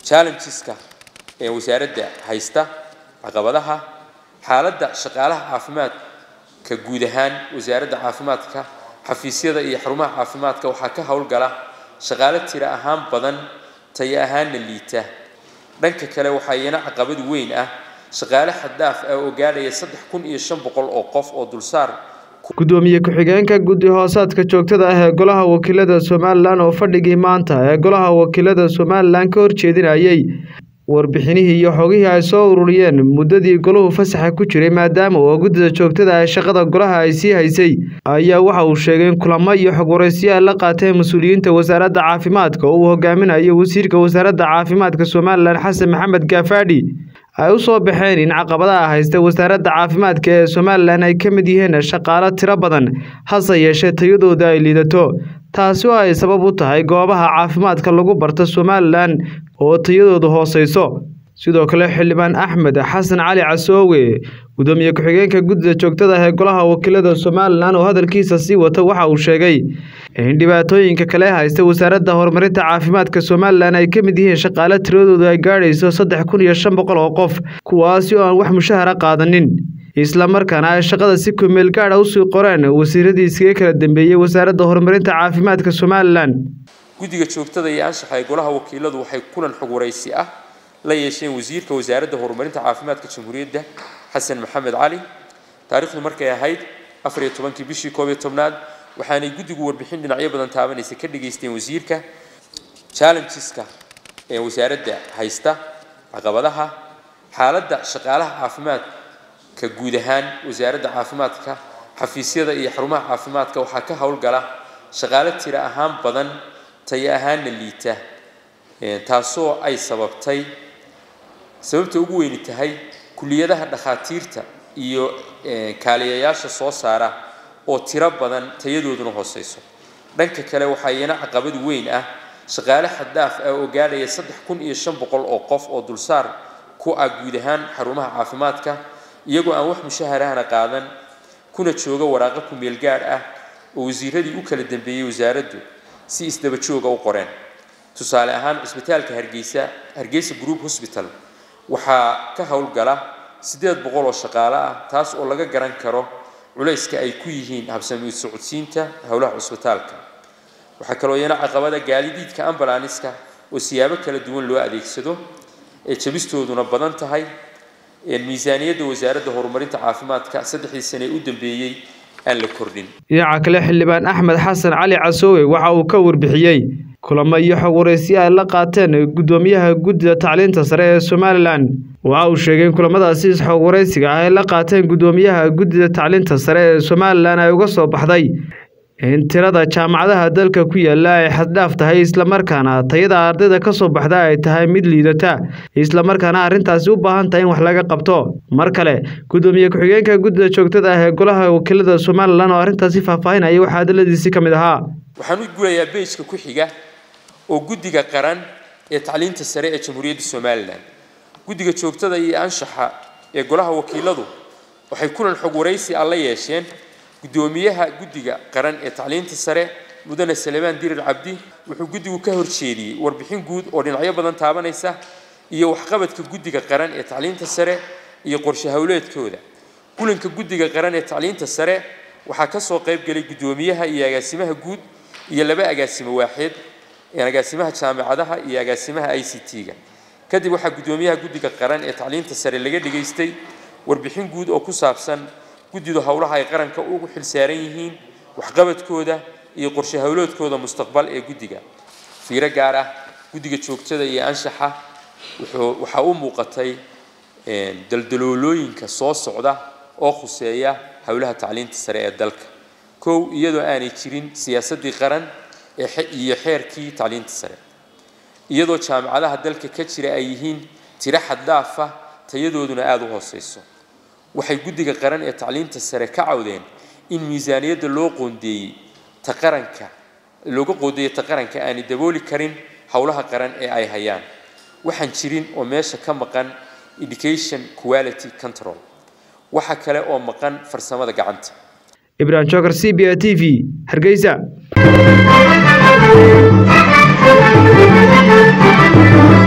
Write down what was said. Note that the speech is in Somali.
challengeska ee wasaaradda haysta caqabadaha xaaladda shaqaalaha caafimaadka guud ahaan wasaaradda caafimaadka xafiisyada iyo xarumaha caafimaadka waxaa ka howlgala shaqaale tira ahaan badan tayo ahaanna liita dhanka kale waxaa iyana caqabad weyn ah shaqaale xaddaaf ah oo gaadhaya saddex kun iyo shan boqol oo qof oo dulsaar gudoomiye ku-xigeenka guddi hoosaadka joogtada ah ee golaha wakiilada somalilan oo fadhigii maanta ee golaha wakiilada somalilan ka horjeedinayay warbixinihii iyo xogihii ay soo ururiyeen muddadii golahu fasaxa ku jiray maadaama oo guddida joogtada ah shaqada golaha ay sii haysay ayaa waxa uu sheegay in kulamo iyo xog waraysiyo ay la qaateen mas-uuliyiinta wasaaradda caafimaadka oo uu hogaaminayo wasiirka wasaaradda caafimaadka somalilan xasan maxamed gaafaadhi ay u soo baxeen in caqabadaha haysta wasaaradda caafimaadka ee somalilan ay ka mid yihiin shaqaalo tiro badan hase yeeshee tayadooda ay liidato taasi oo ay sabab u tahay goobaha caafimaadka lagu barta somalilan oo tayadoodu hooseyso sidoo kale xildhibaan axmed xasan cali casoowe gudoomiye ku-xigeenka guddida joogtada ah ee golaha wakiilada somalilan oo hadalkiisa sii wata waxa uu sheegay in dhibaatooyinka kale haysta wasaaradda horumarinta caafimaadka somalilan ay ka mid yihiin shaqaale tiradoodu ay gaadhayso saddex kun iyo shan boqol oo qof kuwaasi oo aan wax mushahara qaadanin islamarkaana ay shaqada si kumeel gaadha usii qoreen wasiiradii iskaga kala dambeeyey wasaaradda horumarinta caafimaadka somalilan guddiga joogtada iyo anshaxa ee golaha wakiiladu waxay kulan xog waraysi ah la yeesheen wasiirka wasaaradda horumarinta caafimaadka jamhuuriyadda xasan maxamed cali taariikhdu markay ahayd afar iyo tobankii bishii koob iyo tobnaad waxaanay guddigu warbixin dhinacyo badan taabanaysa ka dhageysteen wasiirka challengeska ee wasaaradda haysta caqabadaha xaaladda shaqaalaha caafimaadka guud ahaan wasaaradda caafimaadka xafiisyada iyo xarumaha caafimaadka waxaa ka howlgala shaqaale tira ahaan badan tayo ahaanna liita taasoo ay sababtay sababta ugu weyni tahay kuliyadaha dhakhaatiirta iyo kaaliyayaasha soo saara oo tiro badan tayadooduna hooseyso dhanka kale waxaa iyana caqabad weyn ah shaqaale xaddaaf ah oo gaadhaya saddex kun iyo shan boqol oo qof oo dulsaar ku ah guud ahaan xarumaha caafimaadka iyagoo aan wax mushaharahana qaadan kuna jooga waraaqo ku-meel gaadh ah oo wasiiradii u kala dambeeyey wasaaraddu si isdaba jooga u qoreen tusaale ahaan cisbitaalka hargeysa hargeysa group hosbital waxaa ka howlgala siddeed boqol oo shaqaale ah taas oo laga garan karo culayska ay ku yihiin habsami socodsiinta howlaha cusbitaalka waxaa kaloo iyana caqabada gaadidiidka ambalaaniska oo siyaabo kala duwan loo adeegsado ee jabistooduna badan tahay miisaaniyadda wasaaradda horumarinta caafimaadka saddexdii sane ee u dambeeyey aan la kordhin dhinaca kale xildhibaan axmed xasan cali casoowe waxa uu ka warbixiyey kulamo iyo xog waraysiyo ay la qaateen guddoomiyaha guddida tacliinta sare ee somalilan waxa uu sheegay in kulamadaasi xog waraysiga ah ay la qaateen guddoomiyaha guddida tacliinta sare ee somalilan ay uga soo baxday in tirada jaamacadaha dalka ku yaala ay xaddhaaf tahay islamarkaana tayada ardayda ka soo baxda ay tahay mid liidata islamarkaana arrintaasi u baahan tahay in wax laga qabto mar kale guddoomiye ku-xigeenka guddida joogtada ah ee golaha wakiilada somalilan oo arrintaasi faahfaahinaya waxaa hadaladiisii ka mid ahaa waxaan u gulayaa beejka ku xiga oo guddiga qaran ee tacliinta sare ee jamhuuriyadda somalilan guddiga joogtada iyo anshaxa ee golaha wakiiladu waxay kulan xog waraysi ah la yeesheen guddoomiyaha guddiga qaran ee tacliinta sare mudane salebaan dirir cabdi wuxuu guddigu ka horjeediyey warbixin guud oo dhinacyo badan taabanaysa iyo waxqabadka guddiga qaran ee tacliinta sare iyo qorshe howleedkooda kulanka guddiga qaran ee tacliinta sare waxaa ka soo qayb galay guddoomiyaha iyo agaasimaha guud iyo laba agaasimo waaxeed agaasimaha jaamacadaha iyo agaasimaha i c t-ga kadib waxaa guddoomiyaha guddiga qaran ee tacliinta sare laga dhigaystay warbixin guud oo ku saabsan guddidu howlaha ay qaranka ugu xilsaaran yihiin waxqabadkooda iyo qorshe howloodkooda mustaqbal ee guddiga fiiro gaar ah guddiga joogtada iyo anshaxa waxaa u muuqatay daldaloolooyinka soo socda oo khuseeya howlaha tacliinta sare ee dalka kow iyadoo aanay jirin siyaasaddii qaran iyo xeerkii tacliinta sare iyadoo jaamacadaha dalka ka jira ay yihiin tiro xaddaafa tayadooduna aada u hooseyso waxay guddiga qaran ee tacliinta sare ka cawdeen in miisaaniyadda loo qoondeeyey ta qaranka looga qoondeeyey ta qaranka aanay dabooli karin howlaha qaran ee ay hayaan waxaan jirin oo meesha ka maqan education quality control waxa kale oo maqan farsamada gacanta ibrahim jokar c b a t v hargeysa